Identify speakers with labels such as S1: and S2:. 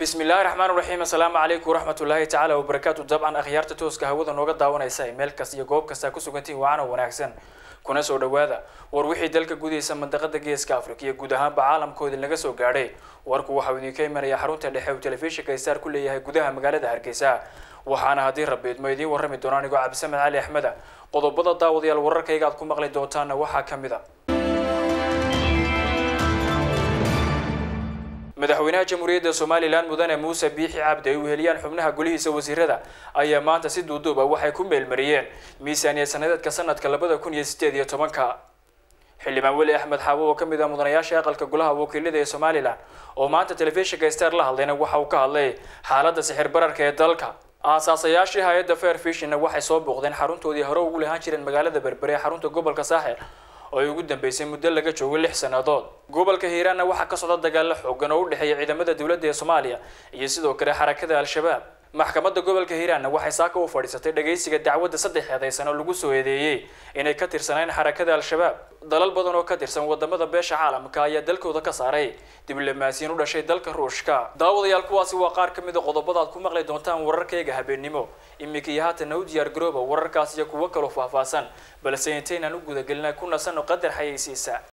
S1: bismi illaahi raxmaan raxiim assalaamu calaykum waraxmatullaahi tacaala wabarakaatu dabcan akhyaarta tooska hawada nooga daawanaysa ee meel kasta iyo goob kasta ku sugantiin waana wanaagsan kuna soo dhawaada war wixii dalka gudaysa mandaqada geeska afrika iyo guud ahaanba caalamkoodii laga soo gaadhay warku waxauu idinka imanaya xarunta dhexe uu telefishinka star ku leeyahay gudaha magaalada hargeysa waxaana haddii rabiidmo idiin warrami doona anigoo cabdisamed cali axmeda qodobada daawadayaal wararkayga aad ku maqli doontaana waxaa ka mid a madaxweynaha jamhuuriyadda somalilan mudane muuse biixi cabdi ay weheliyaan xubnaha golihiisa wasiirada ayaa maanta si duuduuba waxay ku meelmariyeen miisaaniya sanadeedka sanadka labada kun iyo sideed iyo tobanka xildhibaan weli axmed xaabo oo kamid ah mudanayaasha aqalka golaha wakiilada ee somalilan oo maanta telefishinka star la hadlayna waxa uu ka hadlay xaaladda sixir bararka ee dalka aasaasayaashii hay-adda fair fishina waxay soo booqdeen xaruntoodii hore ugu lahaan jireen magaalada berbere ee xarunta gobolka saaxil oo ay ugu dambeysay muddo laga joogo lix sannadood gobolka hiiraanna waxaa ka socda dagaalo xoogan oo u dhexeeya ciidamada dowladda ee soomaaliya iyo sidoo kale xarakada al-shabaab maxkamadda gobolka hiiraanna waxay saaka u fadhiisatay dhagaysiga dacwadda saddex eedeysan oo lagu soo eedeeyey inay ka tirsaneen xarakada al-shabaab dalal badan oo ka tirsan wadamada beesha caalamka ayaa dalkooda ka saaray diblomaasiyiin u dhashay dalka ruushka daawadayaal kuwaasi waa qaar ka mid a qodobada aad ku maqli doontaan wararkayga habeennimo iminka iyo haatana u diyaar garooba wararkaas iyo kuwo kaloo faahfaahsan balse intaynaan u gudagelina ku nasano qadar xayeysiisa